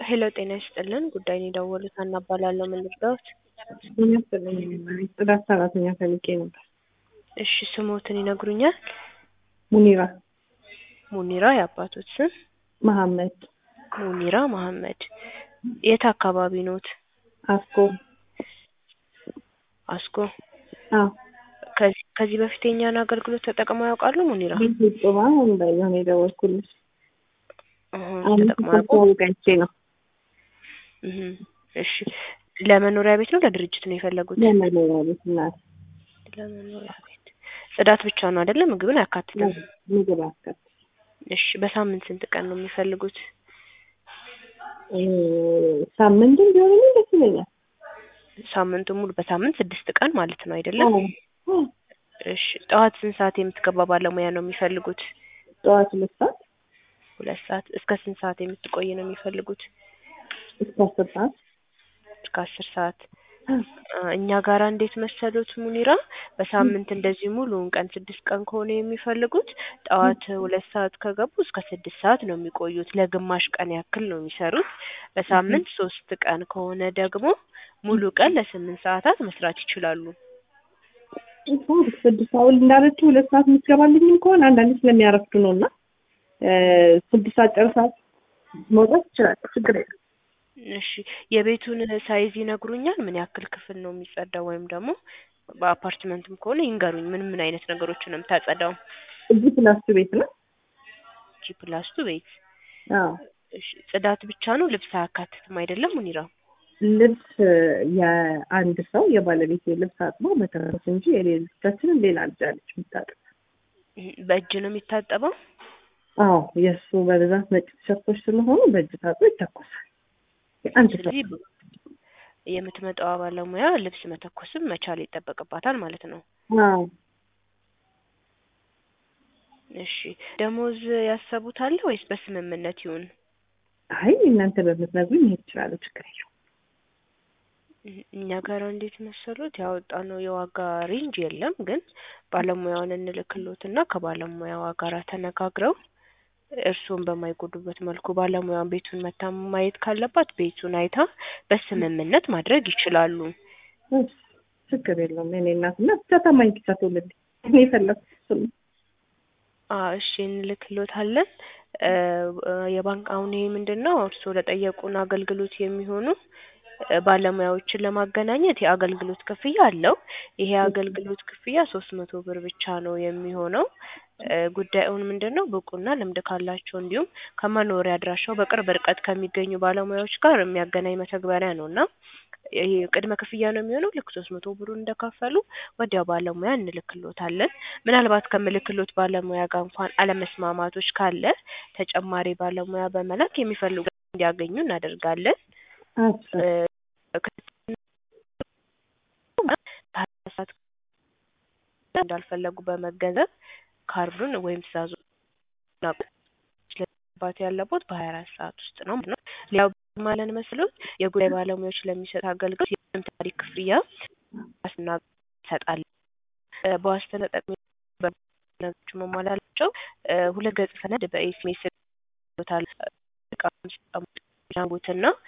ሄሎ ጤና ይስጥልን ጉዳይን የደወሉት ሀና እባላለሁ ምን ልርዳዎት የሚያስፈልኝ ጽዳት ሰራተኛ ፈልጌ ነበር። እሺ ስሞትን ይነግሩኛል ሙኒራ ሙኒራ የአባቶት ስም መሐመድ ሙኒራ መሐመድ የት አካባቢ ኖት አስኮ አስኮ አዎ ከዚህ ከዚህ በፊት የኛን አገልግሎት ተጠቅመው ያውቃሉ ሙኒራ ጡባ እንዳየሆነ የደወልኩልሽ እህ፣ አንድ ተጠቅመው ያውቁ ተስተዋውቀቼ ነው እህ፣ እሺ ለመኖሪያ ቤት ነው ለድርጅት ነው የፈለጉት ለመኖሪያ ቤት እናት ለመኖሪያ ቤት ጽዳት ብቻ ነው አይደለም ምግብን አያካትትም ምግብ አስከት እሺ በሳምንት ስንት ቀን ነው የሚፈልጉት ሳምንትም ቢሆን ደስ ይለኛል። ሳምንቱ ሙሉ በሳምንት ስድስት ቀን ማለት ነው አይደለም አዎ። አዎ። እሺ ጠዋት ስንት ሰዓት የምትገባ ባለሙያ ነው የሚፈልጉት ጠዋት ሁለት ሰዓት ሁለት ሰዓት እስከ ስንት ሰዓት የምትቆይ ነው የሚፈልጉት እስከ አስር ሰዓት እስከ አስር ሰዓት አ፣ እኛ ጋራ እንዴት መሰሉት ሙኒራ በሳምንት እንደዚህ ሙሉውን ቀን ስድስት ቀን ከሆነ የሚፈልጉት ጠዋት ሁለት ሰዓት ከገቡ እስከ ስድስት ሰዓት ነው የሚቆዩት ለግማሽ ቀን ያክል ነው የሚሰሩት በሳምንት ሶስት ቀን ከሆነ ደግሞ ሙሉ ቀን ለስምንት ሰዓታት መስራት ይችላሉ ሰዓት ስድስት ሰዓት እንዳለችው ሁለት ሰዓት የምትገባልኝም ከሆነ አንዳንዴ ስለሚያረፍዱ ነው እና ስድስት ሰዓት ጨርሳት መውጣት ይችላል። ችግር የለም። እሺ የቤቱን ሳይዝ ይነግሩኛል ምን ያክል ክፍል ነው የሚጸዳው ወይም ደግሞ በአፓርትመንትም ከሆነ ይንገሩኝ ምን ምን አይነት ነገሮችን ነው የምታጸዳው እዚህ ፕላስቱ ቤት ነው። ጂ ፕላስቱ ቤት አዎ እሺ ጽዳት ብቻ ነው ልብስ አያካትትም አይደለም ሙኒራ ልብስ የአንድ ሰው የባለቤት ልብስ አጥቦ መተረፍ እንጂ የሌሎቻችንን ሌላ ልጅ አለች የምታጥብ። እህ፣ በእጅ ነው የሚታጠበው አዎ የእሱ በብዛት ነጭ ቲሸርቶች ስለሆኑ በእጅ ታጥቦ ይተኮሳል። የአንድ ሰው ስለዚህ የምትመጣዋ ባለሙያ ልብስ መተኮስም መቻል ይጠበቅባታል ማለት ነው አዎ እሺ ደሞዝ ያሰቡት አለ ወይስ በስምምነት ይሁን አይ እናንተ በምትነግሩኝ መሄድ እችላለሁ። ችግር የለውም። እህ፣ እኛ ጋር እንዴት መሰሉት ያወጣነው የዋጋ ሬንጅ የለም ግን ባለሙያውን እንልክሎትና ከባለሙያዋ ጋር ተነጋግረው እርስዎን በማይጎዱበት መልኩ ባለሙያውን ቤቱን መታ ማየት ካለባት ቤቱን አይታ በስምምነት ማድረግ ይችላሉ እሺ፣ ችግር የለውም። የእኔ እናት እና ብቻ ታማኝ ብቻ ትውልድ እኔ የፈለኩት እሱን ነው። አዎ እሺ እንልክሎታለን እ፣ የባንክ አሁን ይሄ ምንድን ነው እርስዎ ለጠየቁን አገልግሎት የሚሆኑ እ፣ ባለሙያዎችን ለማገናኘት የአገልግሎት ክፍያ አለው ይሄ የአገልግሎት ክፍያ ሶስት መቶ ብር ብቻ ነው የሚሆነው እ፣ ጉዳዩን ምንድን ነው ብቁና ልምድ ካላቸው እንዲሁም ከመኖሪያ አድራሻው በቅርብ ርቀት ከሚገኙ ባለሙያዎች ጋር የሚያገናኝ መተግበሪያ ነው እና ይሄ ቅድመ ክፍያ ነው የሚሆነው ልክ ሶስት መቶ ብሩን እንደከፈሉ ወዲያው ባለሙያ እንልክሎታለን ምናልባት ከምልክሎት ባለሙያ ጋር እንኳን አለመስማማቶች ካለ ተጨማሪ ባለሙያ በመላክ የሚፈልጉ እንዲያገኙ እናደርጋለን አዎ እ፣ ሰዓት እንዳልፈለጉ በመገንዘብ ካርዱን ወይም ትእዛዙ ባት ያለቦት በሀያ አራት ሰዓት ውስጥ ነው ማለት ነው። ሌላው ማለን መስሎት የጉዳይ ባለሙያዎች ለሚሰጥ አገልግሎት የምንም ታሪክ ክፍያ ዋስትና እንሰጣለን። እ፣ በዋስትና ተጠቅሞ ነገሮች መሟላላቸው እ፣ ሁለት ገጽ ሰነድ በኤስኤምኤስ ይልኩታል። እቃ ሲቀሙት እና